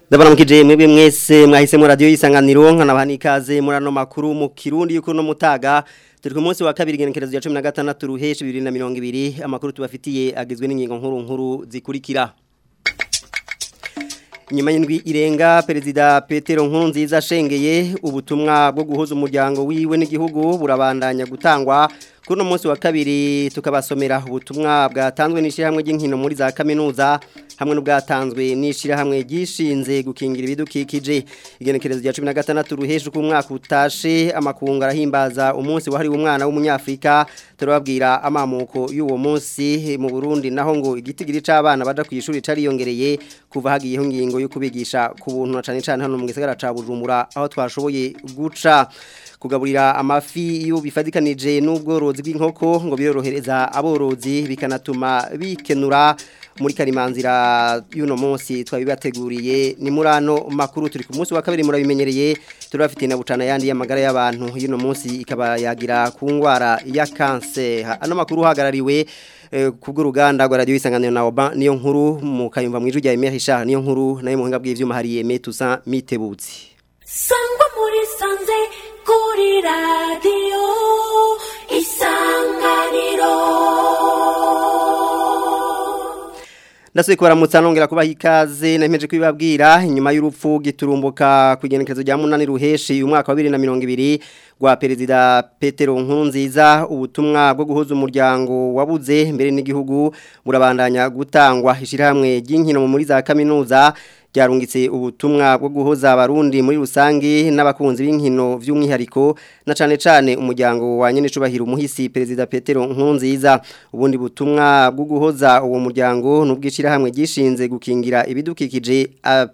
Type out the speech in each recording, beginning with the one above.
Ndabaramukije mwebwe mwese mwahisemo radio yisanganiro nkanabaha ikaze muri ano makuru mu Kirundi yuko no mutaga turi ku munsi wa kabiri genekerezo ya 16 ruheshi 2020 amakuru tubafitiye agizwe n'ingingo nkuru nkuru zikurikira Nyuma y'indwi irenga perezida Petero Nkurunziza shengeye ubutumwa bwo guhuza umuryango wiwe n'igihugu burabandanya gutangwa kuno munsi wa kabiri tukabasomera ubutumwa bwatanzwe n'ishirahamwe ry'inkino muri za kaminuza hamwe n'ubwatanzwe n'ishirahamwe gishinze gukingira ibidukikije igenekerezo rya 16 ruhesha ku mwaka utashe amakungu arahimbaza umunsi wahari umwana w'umunyafrika turababwira amamuko y'uwo munsi mu Burundi naho ngo igitigiri c'abana baja ku ishuri cariyongereye kuva hagiyeho ngingo yo kubigisha ku buntu na cane cane hano mu gisagara ca Bujumbura aho twashoboye guca kugaburira amafi iyo bifadikanije n'ubworozi bw'inkoko ngo birorohereza aborozi bikanatuma bikenura muri karimanzira y'uno munsi twabibateguriye ni murano makuru turi ku munsi wa kabiri murabimenyereye turabafite na bucana yandi y'amagara y'abantu y'uno munsi ikaba yagira ku ngwara ya cancer ano makuru hagarariwe kubw'uruganda rwa radio isanganiro na Oba niyo nkuru mu kayumva mwijuru rya Emery Richard niyo nkuru nayo muhinga bw'ivyuma hari Aimé Toussaint Mitebutsi sangwa muri sanze kuri radio isanganiro Ndasuye kubaramutsa nongera kubaha ikaze nemeje kwibabwira inyuma y'urupfu giturumbuka kugenekerezo rya munani ruheshi umwaka wa 2020 rwa perezida Petero Nkurunziza ubutumwa bwo guhuza umuryango wabuze mbere n'igihugu burabandanya gutangwa ishirahamwe ry'inkino muri za kaminuza ryarungitse ubutumwa bwo guhoza abarundi muri rusangi n'abakunzi b'inkino vy'umwihariko na cane cane umuryango wa nyene cubahira umuhisi perezida Petero Nkurunziza ubundi butumwa bwo guhoza uwo muryango n'ubwishira hamwe gishinze gukingira ibidukikije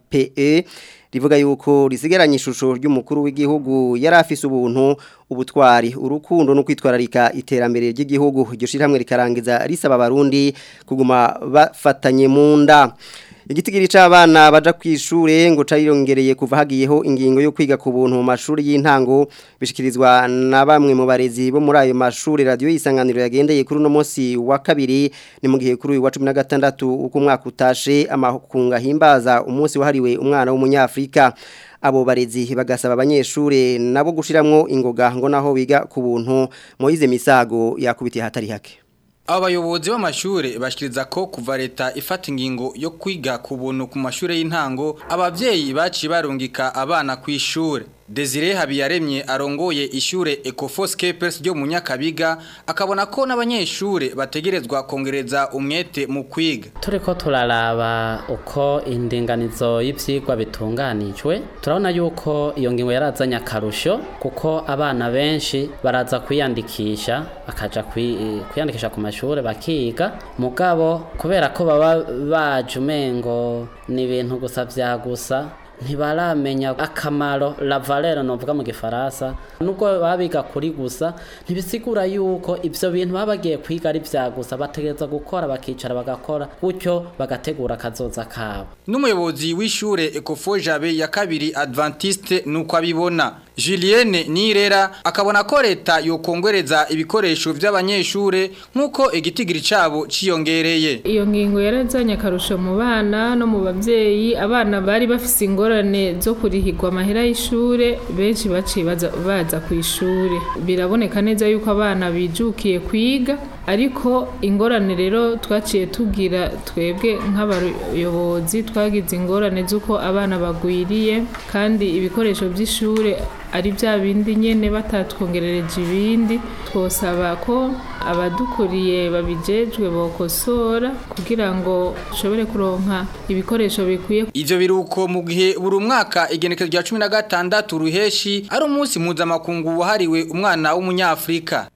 APE rivuga yuko risigaranye ishusho ry'umukuru w'igihugu yari afise ubuntu ubutwari urukundo no kwitwararika iterambere ry'igihugu iryo shiramwe rikarangiza risaba abarundi kuguma bafatanye mu nda Igitigiri c'abana baja kwishure ngo cayirongereye kuva hagiyeho ingingo yo kwiga ku buntu mu mashuri y'intango bishikirizwa na bamwe mu barezi bo muri ayo mashuri radio isanganiro yagendeye kuri no munsi wa kabiri ni mu gihe kuri uyu wa 16 uko umwaka utashe amakunga himbaza umunsi wahariwe umwana w'umunyafrika abo barezi bagasaba abanyeshure nabo gushiramwo ingoga ngo naho biga ku buntu Moize Misago yakubitiye hatari hake Abayobozi b'amashure bashikiriza ko kuva leta ifata ingingo yo kwiga ku buntu ku mashure y'intango abavyeyi baciye barungika abana ku ishure Desire Habiyaremye arongoye ishure Ecofos Capers ryo mu Nyakabiga akabona ko n'abanyeshure bategerezwa kongereza umwete mu kwiga turiko turaraba uko indinganizo y'ivyigwa bitunganijwe turabona yuko iyo ngingo yarazanye akarusho kuko abana benshi baraza kwiyandikisha bakaja kwiyandikisha ku mashure bakiga mugabo kubera ko baba baje umengo ni ibintu gusa vya gusa ntibaramenya akamaro la valeur novuga mu gifaransa nubwo babiga kuri gusa ntibisigura yuko ivyo bintu babagiye kwiga ari vya gusa bategereza gukora bakicara bagakora gutyo bagategura kazoza kabo n'umuyobozi w'ishure Ecofo Jabe ya kabiri Adventiste nuko abibona Julienne Nirera akabona ko leta yokongereza ibikoresho vy'abanyeshure nkuko igitigiri cabo ciyongereye iyo ngingo yarazanye akarusho mu bana no mu bavyeyi abana bari bafise ingorane zo kurihirwa amahera y'ishure benshi baciye baza ku ishure biraboneka neza yuko abana bijukiye kwiga ariko ingorane rero twaciye tugira twebwe nk'abayobozi twagize ingorane z'uko abana bagwiriye kandi ibikoresho by'ishure ari bya bindi nyene batatwongerereje ibindi twosaba ko abadukuriye babijejwe bokosora kugira ngo dushobore kuronka ibikoresho bikwiye ivyo biruko mu gihe buri mwaka igenekezo rya 16 ruheshi ari umunsi mpuzamakungu wahariwe umwana w'umunyafrika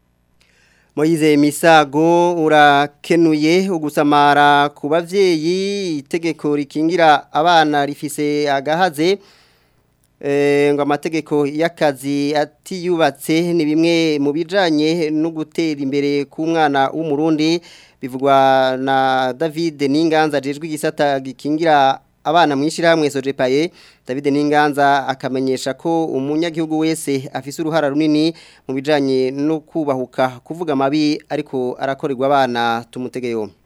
Moize Misago urakenuye ugusamara ku bavyeyi itegeko rikingira abana rifise agahaze ngo amategeko y'akazi atiyubatse ni bimwe mu bijanye no gutera imbere ku mwana w'umurundi bivugwa na David Ninganza jejwe igisata gikingira abana mwishirahamwe Sojepaye David Ninganza akamenyesha ko umunyagihugu wese afise uruhara runini mu bijanye no kubahuka kuvuga mabi ariko arakorerwa abana tumutegeyo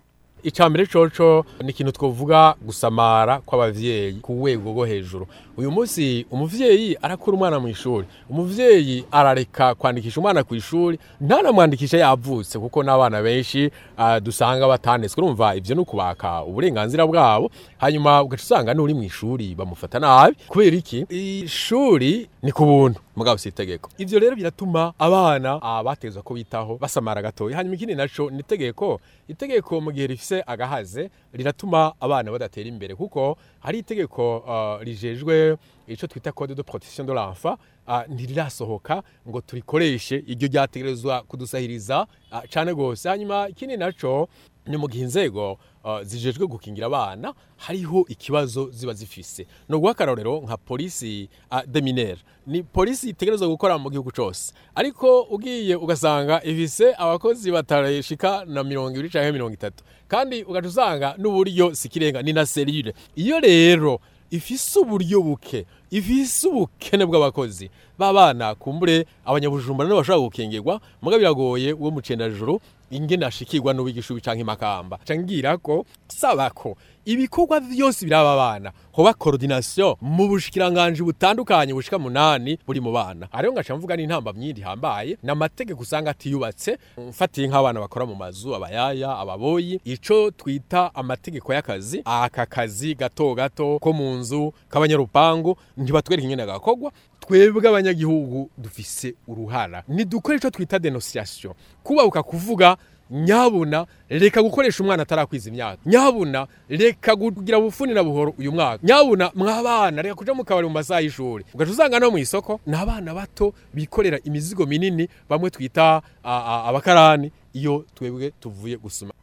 icambere coco ni ikintu twovuga gusamara kw'abavyeyi ku rwego rwo hejuru uyu munsi umuvyeyi arakura umwana mu ishuri umuvyeyi arareka kwandikisha umwana ku ishuri ntanamwandikisha yavutse kuko n'abana benshi uh, dusanga batanetswe urumva ivyo ni ukubaka uburenganzira bwabo hanyuma ugaca usanga n'uri mu ishuri bamufata nabi kubera iki ishuri ni ku buntu mugabo si itegeko ivyo rero biratuma abana uh, batezwa ko bitaho basamara gatoya hanyuma ikindi naco ni itegeko itegeko mu gihe rifise agahaze riratuma abana badatera imbere kuko hari itegeko uh, rijejwe ico twita code de protection de l'enfant uh, ntirirasohoka ngo turikoreshe iryo ryategerezwa kudusahiriza uh, cane gose hanyuma ikindi naco ni mu gihe inzego uh, zijejwe gukingira abana hariho ikibazo ziba zifise no guha akarorero nka polisi uh, de minere ni polisi itegerezwa gukora mu gihugu cose ariko ugiye ugasanga ifise abakozi batarashika na mirongo ibiri canke mirongo itatu kandi ugaca usanga n'uburyo sikirenga ni na serire iyo rero ifise uburyo buke ifise ubukene bw'abakozi b'abana kumbure abanyabujumbura nibo bashobora gukingirwa muga biragoye uwo mucendajuru ingene ashikirwa n'uwigisha canke imakamba cangira ko saba ko ibikorwa byose biraba abana hoba coordination mu bushikiranganje butandukanye bushika munani buri mu bana ariyo ngaca mvuga n'intamba myindi hambaye n'amategeko usanga atiyubatse mfatiye nk'abana bakora mu mazu abayaya ababoyi ico twita amategeko y'akazi aka kazi gato gato ko mu nzu k'abanyarupangu ntibatwereka ingene gakogwa twebwe abanyagihugu dufise uruhara nidukore ico twita denunciation kubabuka kuvuga nyabuna reka gukoresha umwana atarakwiza imyaka nyabuna reka kugira ubufuni na buhoro uyu mwaka nyabuna mwabana reka kuja mu kabari mu masaha y'ishuri ugaca usanga no mu isoko ni abana bato bikorera imizigo minini bamwe twita abakarani iyo twebwe tuvuye gusoma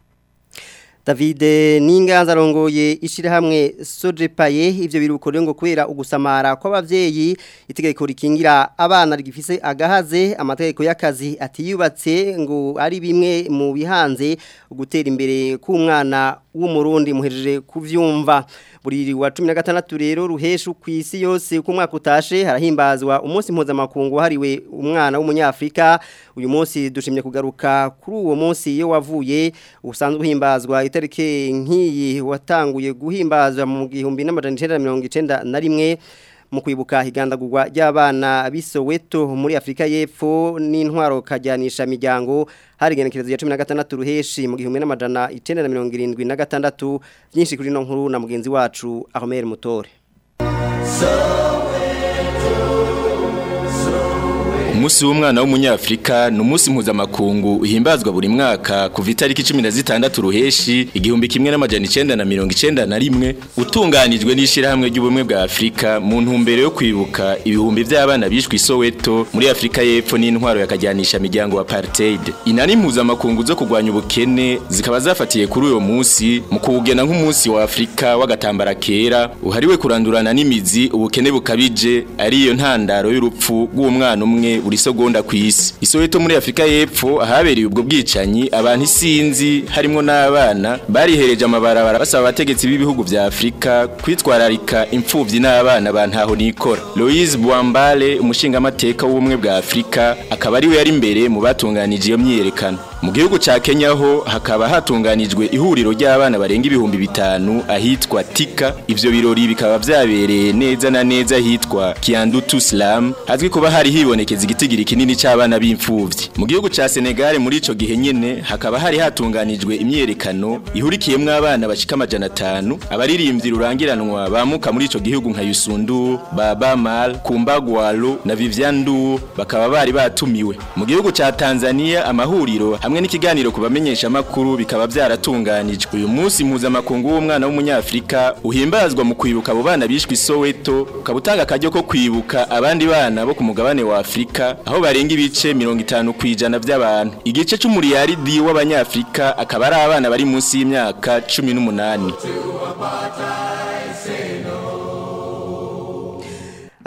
David Ninganza arongoye ishirahamwe Sojepaye ivyo birukore ngo kubera ugusamara kw'abavyeyi itegeko rikingira abana rigifise agahaze amategeko y'akazi atiyubatse ngo ari bimwe mu bihanze gutera imbere k'umwana w'umurundi muhejeje kuvyumva buri wa 16 rero ruheshu kwisi yose uko mwaka utashe harahimbazwa umunsi mpuzamakungu hariwe umwana w'umunyafrika uyu munsi dushimye kugaruka kuri uwo munsi iyo wavuye usanzwe uhimbazwa itariki nk'iyi watanguye guhimbazwa mu gihumbi n'amajana icenda na mirongo icenda na rimwe mu kwibuka higandagurwa ry'abana b'isoweto muri afurika y'epfo n'intwaro kajyanisha miryango hari igenekerezo ya cumi na gatandatu ruheshi mu gihumbi n'amajana icenda na mirongo irindwi na gatandatu byinshi kuri ino nkuru na mugenzi wacu ahomeri mutore Umusi w'umwana w'umunyafrika ni umunsi mpuzamakungu uhimbazwa buri mwaka kuva itariki 16 ruheshi igihumbi kimwe n'amajana 991 utunganijwe n'ishirahamwe ry'ubumwe bwa Afrika mu ntumbero yo kwibuka ibihumbi by'abana bishwe isoweto muri Afrika y'Epfo n'intwaro yakajyanisha miryango apartheid inani mpuzamakungu zo kugwanya ubukene zikaba zafatiye kuri uyo munsi mu kuwugena nk'umunsi wa Afrika w'agatambara kera uhariwe kurandurana n'imizi ubukene bukabije ariyo ntandaro y'urupfu rw'umwana umwe buri segonda ku isi isoweto muri Afrika y'Epfo ahabereye ubwo bwicanyi abantu isinzi harimo n'abana barihereje amabarabara basaba abategetsi b'ibihugu vya Afrika kwitwararika impfuvyi n'abana bantaho nikora Louise Bwambale umushingamateka w'ubumwe bwa Afrika akaba ari we yari imbere mu batunganije iyo myiyerekano mu gihugu ca Kenya ho hakaba hatunganijwe ihuriro ry'abana barenga ibihumbi bitanu ahitwa Tika ivyo birori bikaba vyabereye neza na neza ahitwa Kiandutu Slam hazwi kuba hari hibonekeza igitigiri kinini c'abana b'imfuvyi mu gihugu ca Senegal muri ico gihe nyene hakaba hari hatunganijwe imyerekano ihurikiyemwo abana bashika amajana atanu abaririmbyi rurangiranwa bamuka muri ico gihugu nka Yusundu Baba Mal Kumbagwalo na Vivian Ndu bakaba bari batumiwe mu gihugu ca Tanzania amahuriro hamwe n'ikiganiro kubamenyesha makuru bikaba byaratunganijwe uyu munsi mpuzamakungu w'umwana w'umunyafrika uhimbazwa mu kwibuka abo bana bishwe isoweto ukabutanga akaryo ko kwibuka abandi bana bo ku mugabane wa Afrika aho barenga ibice 50 kwijana by'abantu igice c'umuriyaridi w'abanyafrika akaba ari abana bari munsi y'imyaka 18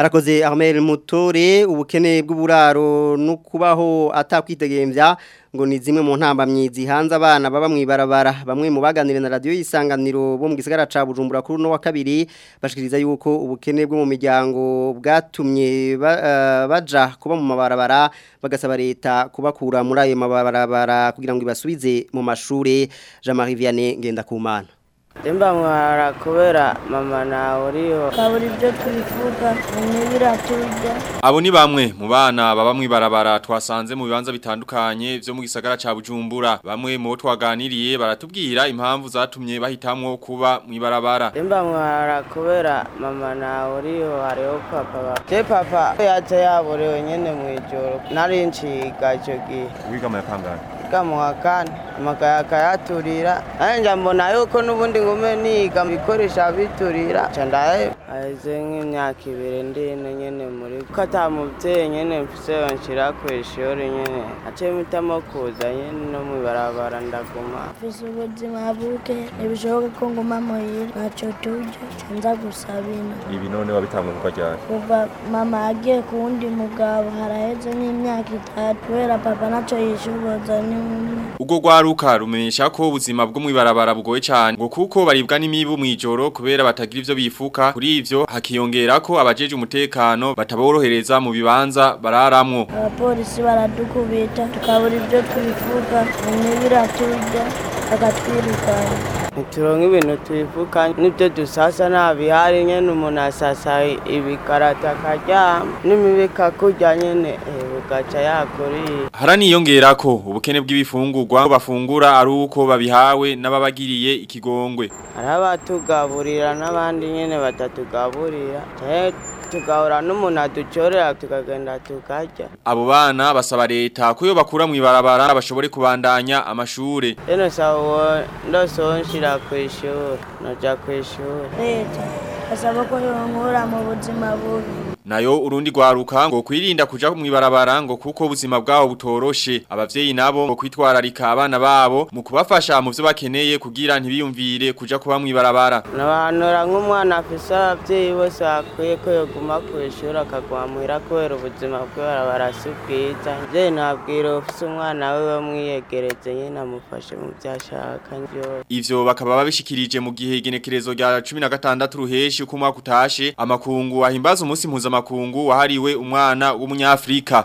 Arakoze Armel Mutore ubukene bw'uburaro no kubaho atakwitegemvya ngo ni zimwe mu ntambamyi zihanze abana baba mwibarabara bamwe mu baganire na radio yisanganiro bo mu gisagara ca Bujumbura kuri no wa kabiri bashikiriza yuko ubukene bwo mu miryango bwatumye ba, uh, baja kuba mu mabarabara bagasaba leta kubakura muri ayo mabarabara kugira ngo ibasubize mu mashure Jean-Marie Vianney ngenda kumana Demba mwara kubera mama nawe uriho kabura ibyo twifuza bimwe biraturya Abo ni bamwe mu bana baba mwibarabara twasanze mu bibanza bitandukanye vyo mu gisagara ca Bujumbura bamwe mu bo twaganiriye baratubwira impamvu zatumye bahitamwo kuba mwibarabara Demba mwara kubera mama nawe uriho hariho papa ba Je papa yaje yaborewe nyene mwijoro nari nciga ico gihe wiga mu yakangana kamuha kane amakayaka yaturira nanje mbona yuko n'ubundi ngume niga bikoresha biturira candaye aheze nk'imyaka ibiri ndine nyene muri ko ata muvyeyi nyene mfise nshira kw'ishuri nyene aciye mpitamo kuza nyene no mwibarabara ndaguma mfise ubuzima buke ntibishoboka ko nguma muhira ntaco turya canza gusaba ino ibi none wabitamwe kuva ryari kuva mama yagiye ku wundi mugabo haraheze nk'imyaka itatu kubera papa naco yishoboza ni umwe Ugo gwaruka rumenyesha ko ubuzima bwo mwibarabara bugoye cyane ngo kuko baribwa n'imibu mwijoro kubera batagira ivyo bifuka kuri ivyo hakiyongera ko abajeje umutekano bataborohereza mu bibanza bararamwo abapolisi baradukubita tukabura ibyo twifuza bimwe biraturya bakatwirukana ntituronke ibintu twifuka n'ibyo dusasa nta bihari nyene umuntu asasa ibikarata akaryama n'imibi ikakurya nyene eh, bugaca yakuriye haraniyongera ko ubukene bw'ibifungurwa bafungura ari uko babihawe n'ababagiriye ikigongwe hari abatugaburira n'abandi nyene batatugaburira canke tugahura n'umuntu aducorera tukagenda tukarya abo bana basaba leta ko iyo bakura mwibarabara bashobore kubandanya amashure rero saba ndosoho nshira kw'ishuri noja kw'ishuri leta asaba ko yonkura mu buzima bubi nayo urundi gwaruka ngo kwirinda kuja mwibarabara ngo kuko ubuzima bwabo butoroshe abavyeyi nabo ngo kwitwararika abana babo mu kubafasha mu vyo bakeneye kugira ntibiyumvire kuja kuba mwibarabara nabanura nk'umwana afise abavyeyi bose bakwiye ko yoguma kw'ishuri akaguma muhira kubera ubuzima bw'ibarabara si bwiza mvyeyi nabwira ufise umwana wiwe mwiyegereze nyene amufashe mu vyo ashaka vyose ivyo bakaba babishikirije mu gihe igenekerezo rya 16 ruheshi uko umwaka utashe amakungu ahimbaza umunsi mpuzamakungu wahariwe umwana w'umunyafrika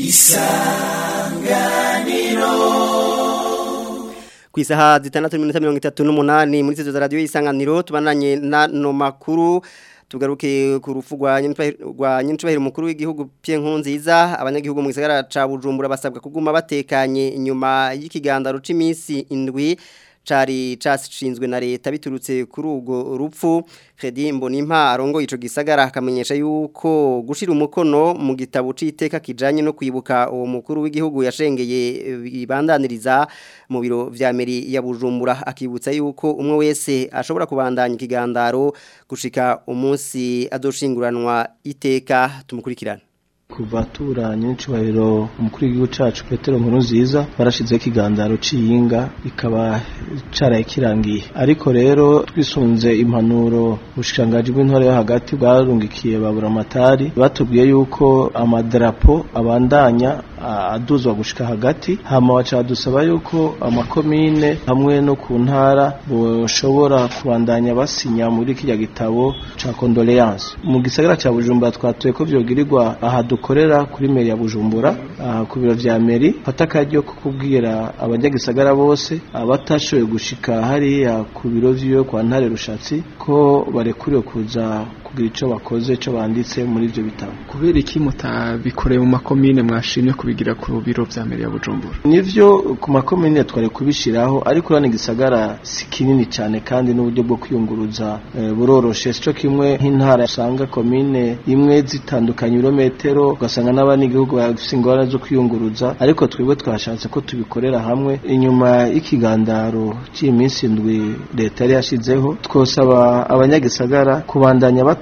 ku isaha zitandatu n'iminota mirongo itatu n'umunani muri izo za radiyo y'isanganiro tubananye n'ano makuru tugaruke ku rupfu rwa nyinshibahiro umukuru w'igihugu Pierre Nkurunziza abanyagihugu mu gisagara ca Bujumbura basabwa kuguma batekanye inyuma y'ikigandaro c'iminsi indwi cari cashinzwe na leta biturutse kuri urwo rupfu Fredy Mbonimpa arongo ico gisagara akamenyesha yuko gushira umukono mu gitabo c'iteka kijanye no kwibuka uwo mukuru w'igihugu yashengeye bibandaniriza mu biro vya meri ya Bujumbura akibutsa yuko umwe wese ashobora kubandanya ikigandaro gushika umunsi adoshinguranwa iteka tumukurikirana kuva turanye n'icubahiro umukuru w'igihugu cacu Petero Nkurunziza barashizeho ikigandaro c'iyinga ikaba caraye kirangiye ariko rero twisunze impanuro ubushikiranganji bw'intore yo hagati bwarungikiye babura amatari batubwiye yuko amadarapo abandanya aduzwa gushika hagati hama baca dusaba yuko amakomine hamwe no ku ntara boshobora kubandanya basinya muri kirya gitabo ca condoléance mu gisagara ca Bujumbura twatuye ko vyogirirwa aha dukorera kuri meri ya Bujumbura ku biro vya meri fata akaryo ko kubwira abanyagisagara bose abatashoboye gushika hariya ku biro vyiwe kwa ntare rushatsi ko barekuriwe kuza kugira ico bakoze ico banditse muri ivyo bitabo kubera iki mutabikoreye mu makomine mwashimye kubigira ku biro vya meri ya Bujumbura nivyo ku makomine twari kubishiraho ariko urane gisagara si kinini cyane kandi n'uburyo bwo kwiyunguruza e, buroroshe sico kimwe nk'intara usanga komine imwe zitandukanye ibirometero ugasanga n'abandi igihugu bafise ingorane zo kwiyunguruza ariko twebwe twashatse ko tubikorera hamwe inyuma y'ikigandaro cy'iminsi indwi leta yari yashizeho twosaba abanyagisagara kubandanya bato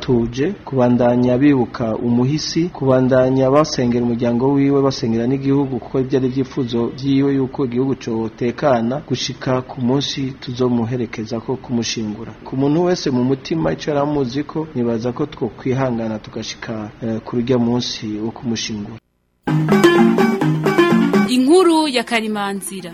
batuje kubandanya bibuka umuhisi kubandanya basengera umuryango wiwe basengera n'igihugu kuko ibyo ari ibyifuzo byiwe yuko igihugu cotekana gushika ku munsi tuzomuherekeza ko kumushingura ku muntu wese mu mutima ico yaramuzi ko nibaza ko twokwihangana tugashika eh, kuri urya munsi wo kumushingura inkuru ya karimanzira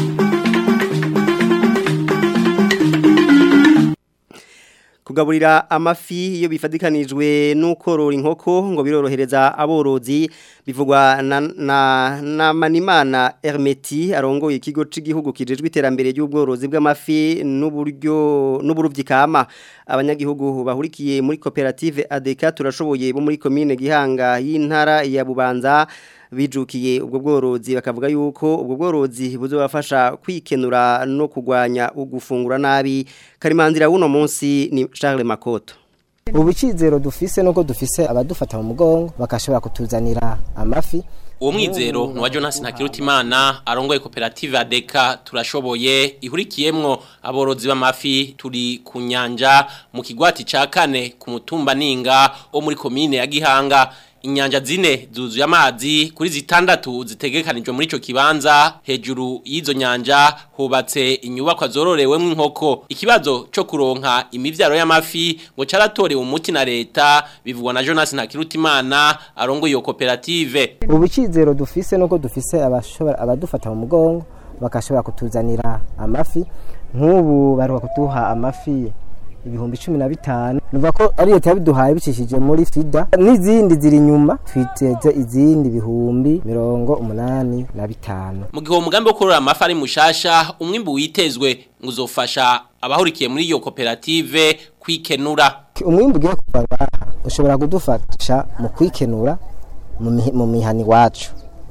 kugaburira amafi iyo bifadikanijwe n'ukorora inkoko ngo birorohereza aborozi bivugwa na, na, na Manimana Hermeti arongoye ikigo c'igihugu kijejwe iterambere ry'ubworozi bw'amafi n'uburyo n'uburuvyi kama abanyagihugu bahurikiye muri koperative ADK turashoboye bo muri commune Gihanga y'intara ya Bubanza bijukiye ubwo bworozi bakavuga yuko ubwo bworozi buzobafasha kwikenura no kugwanya ugufungura nabi karimanzira wuno munsi ni Charles Makoto ubicizero dufise nuko dufise abadufata mu mugongo bakashobora kutuzanira amafi uwo mwizero ni uwa Jonas Ntakirutimana arongoye koperative ADK turashoboye ihurikiyemwo aborozi b'amafi turi ku nyanja mu kigwati ca kane ku mutumba ninga wo muri komine ya Gihanga inyanja zine zuzuye amazi kuri zitandatu zitegekanijwe muri ico kibanza hejuru y'izo nyanja hubatse inyubakwa zororewemwo inkoko ikibazo co kuronka imivyaro y'amafi ngo caratorewe umuti na leta bivugwa na Jonas Ntakirutimana arongoye iyo koperative ubicizero dufise nuko dufise abashobora abadufata mu mugongo bakashobora kutuzanira amafi nk'ubu baruka kuduha amafi ibihumbi cumi na bitanu nuva ko ari leta yabiduhaye bicishije muri fida n'izindi ziri inyuma twiteze izindi bihumbi mirongo umunani na bitanu mu gihe uwo mugambi wo kurora amafi ari mushasha umwimbu witezwe ngo uzofasha abahurikiye muri iyo koperative kwikenura umwimbu ugiye kuva ngaha ushobora kudufasha mu kwikenura mu mihi- mu mihani wacu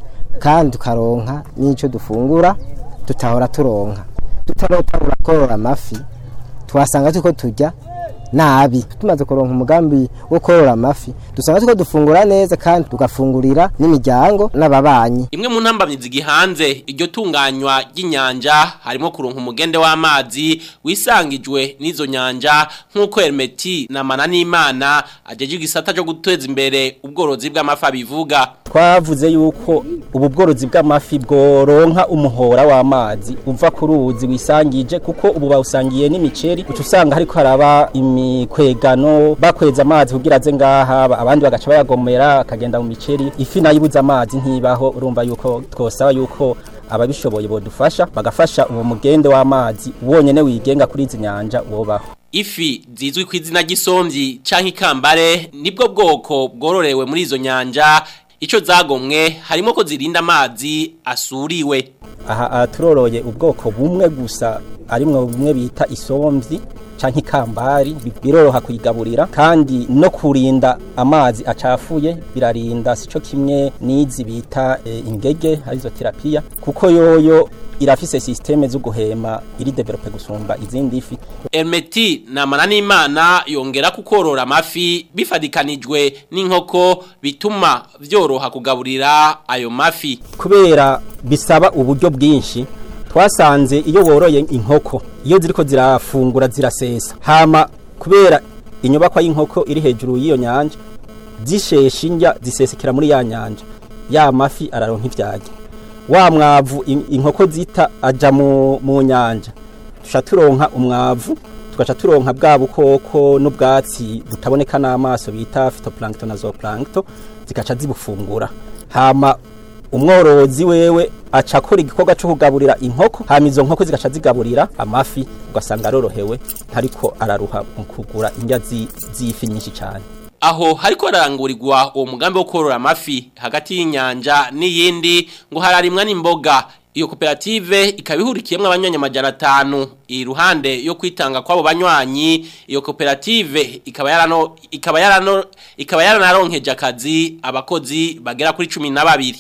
kandi tukaronka n'icyo dufungura tutahora turonka tutarotangura korora amafi twasanga tuko turya nabi tumaze kuronka umugambi wo korora amafi dusanga tuko dufungura neza kandi tugafungurira n'imiryango n'ababanyi imwe mu ntambamyi zigihanze iryo tunganywa ry'inyanja harimo kuronka umugende w'amazi wisangijwe n'izo nyanja nk'uko Hermeti na Mananimana ajeje igisata cyo guteza imbere ubworozi bw'amafi abivuga twavuze yuko ubu bworozi bw'amafi bworonka umuhora w'amazi uva ku ruzi wisangije kuko ubu bawusangiye n'imiceri uca usanga hariko haraba imikwegano bakweza amazi kugira aze ngaha ba- abandi bagaca bayagomera akagenda mu miceri ifi nayo ibuze amazi ntibaho urumva yuko twosaba yuko ababishoboye bodufasha bagafasha uwo mugende w'amazi wonyene wigenga kuri izi nyanja wobaho ifi zizwi ku izina ry'isomvyi canke ikambare nibwo bwoko bwororewe muri izo nyanja ico zagomwe harimo ko zirinda amazi asuriwe aha aha turoroye ubwoko bumwe gusa arimwo bumwe bita isomvyi canke ikambari bi- biroroha kuyigaburira kandi no kurinda amazi acafuye birarinda sico kimwe n'izi bita e, ingege arizo terapia kuko yoyo irafise systeme zo guhema iri develope gusumba izindi fi Hermeti na Mananimana yongera kukorora amafi bifadikanijwe n'inkoko bituma vyoroha kugaburira ayo mafi kubera bisaba uburyo bwinshi twasanze iyo woroye inkoko iyo ziriko zirafungura zirasesa hama kubera inyubakwa y'inkoko iri hejuru y'iyo nyanja zishesha indya zisesekera muri ya nyanja ya mafi araronka ivyage wa mwavu in- inkoko zita aja mu, mu nyanja tuca turonka umwavu tugaca turonka bwa bukoko n'ubwatsi butaboneka n'amaso bita phytoplankton na zooplankton zikaca zibufungura hama umworozi wewe aca akora igikorwa cyo kugaburira inkoko hama izo nkoko zigaca zigaburira amafi ugasanga arorohewe ariko araruha mu kugura indya zi- z'ifi nyinshi cyane aho hariko harangurirwa uwo mugambi wo korora amafi hagati y'inyanja n'iyindi ngo hararimwa n'imboga iyo koperative ikaba ihurikiyemwo abanywanyi amajana atanu iruhande yo kwitanga kw'abo banywanyi iyo koperative ikaba yarano ikaba yarano ikaba yaranaronkeje akazi abakozi bagera kuri cumi na babiri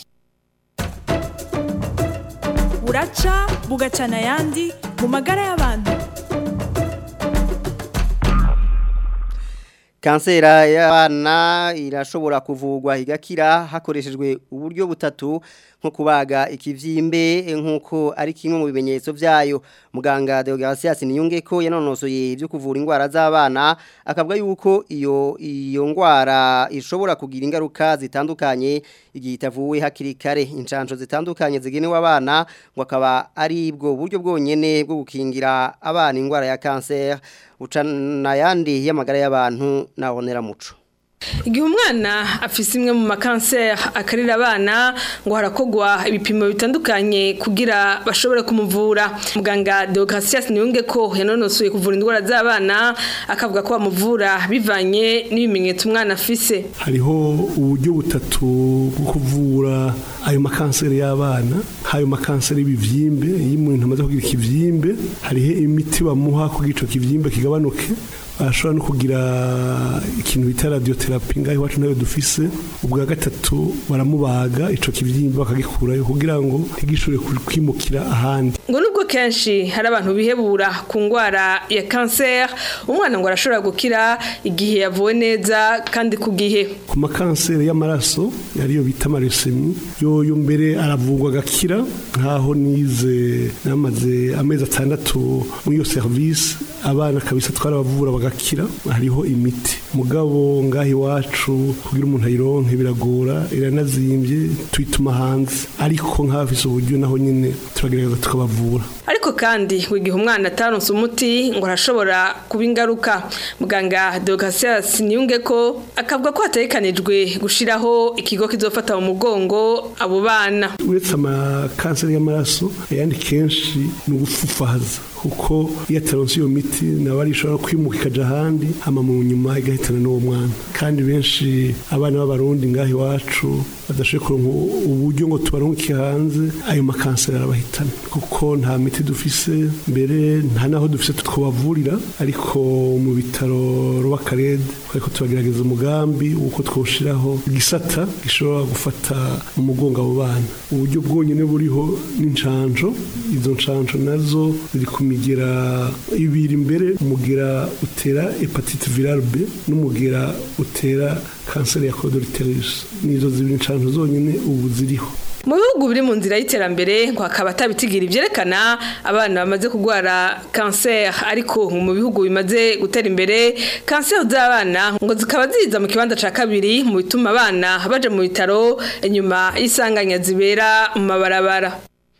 buraca bugacana ayandi mu magara y'abantu kansera y'abana irashobora kuvugwa igakira hakoreshejwe uburyo butatu nko kubaga ikivyimbe nkuko ari kimwe mu bimenyetso vyayo muganga Deogratias niyunge ko yanonosoye ibyo kuvura indwara z'abana akavuga yuko iyo iyo ndwara ishobora kugira ingaruka zitandukanye igihe itavuwe hakiri kare incanco zitandukanye zigenewe abana ngo akaba ari bwo buryo bwonyene bwo gukingira abana indwara ya kanseri ucana yandi y'amagara y'abantu nahonera muco igihe umwana afise imwe mu makanseri akarira abana ngo harakogwa ibipimo bitandukanye kugira bashobore kumuvura muganga Deogratias niyunge ko yanonosoye kuvura indwara z'abana akavuga ko bamuvura bivanye n'ibimenyetso umwana afise hariho uburyo butatu bwo kuvura ayo makanseri y'abana hayo makanseri y'ibivyimbe iyo umuntu amaze kugira ikivyimbe hariho imiti bamuha kugira ico kivyimbe kigabanuke ashobora no kugira ikintu bita radiotherapy ngaho iwacu nayo dufise ubwa gatatu baramubaga ico kivyimba bakagikurayo kugira ngo ntigishobore kwimukira ahandi ngo nubwo kenshi hari abantu bihebura ku ndwara ya kanseri umwana ngo arashobora gukira igihe yavuwe neza kandi ku gihe ku makanseri y'amaraso yariyo bita amaresemi yoyo mbere aravurwa agakira nkaho nize namaze amezi atandatu muri iyo serivisi abana kabisa twarabavura bagakira hariho imiti mugabo ngaho iwacu kugira umuntu ayironke biragora iranazimbye tuyituma hanze ariko nk'abafise uburyo naho nyine turagerageza tukabavura ariko kandi igihe umwana ataronse umuti ngo arashobora kuba ingaruka muganga Deogratias niyunge ko akavuga ko hategekanijwe gushiraho ikigo kizofata mu mugongo abo bana uretse amakanseri y'amaraso ayandi kenshi ni ugufufahaza kuko iyo ataronse iyo miti nawe arishobora kwimuka ikaja ahandi hama mu nyuma igahitana n'uwo mwana kandi benshi abana b'abarundi ngaho iwacu badashoboye kuronka uburyo ngo tubarungike hanze ayo makanseri arabahitana kuko nta miti dufise mbere nta naho dufise twabavurira ariko mu bitaro rw'akarede ariko turagerageza umugambi w'uko twoshiraho igisata gishobora gufata mu mugongo abo bana uburyo bwonyine buriho n'incanco izo ncanco nazo ziri ku migera ibiri imbere umugera utera hepatite virale B n'umugera utera kanseri ya colorectal nizo zibiri ncanco zonyine ubu ziriho mu bihugu biri mu nzira y'iterambere ngo hakaba atabitigira ibyerekana abana bamaze kurwara kanseri ariko mu bihugu bimaze gutera imbere kanseri z'abana ngo zikaba ziza mu kibanza cya kabiri mu bituma abana baje mu bitaro inyuma y'isanganya zibera mu mabarabara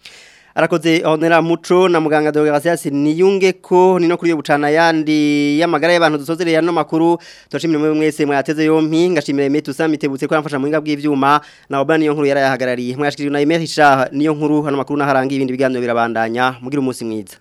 arakoze honera muco na muganga Deogratias niyunge ko nino kuri yo bucana yandi y'amagara y'abantu dusozereye ano makuru turashimira mwe mwese mwateze yompi ngashimira Emetu Samitebutse ko yamfasha mu hinga bw'ivyuma na Obani yo nkuru yarayahagarariye mwashikiriye na Emerisha niyo nkuru hano makuru naharangiye ibindi biganiro birabandanya mugira umunsi mwiza